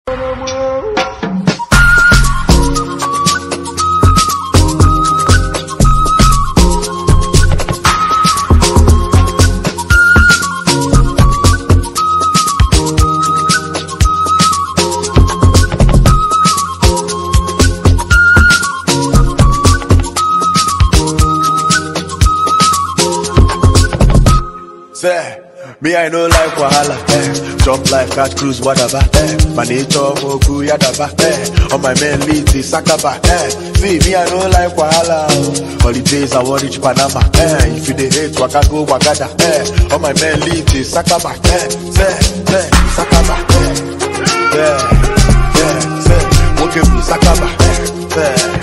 Say, me I no like wahala, eh. Jump like cat cruise, whatever, eh. My nature moku yadaba, eh. On my man lead is sakaba, eh. See, me I no like wahala, oh. Holidays I want reach Panama, eh. If you dey hate, waka go wagada, eh. On my man lead is sakaba, eh. Say, say, sakaba, eh. Yeah, yeah, say, woke me sakaba, eh. Say.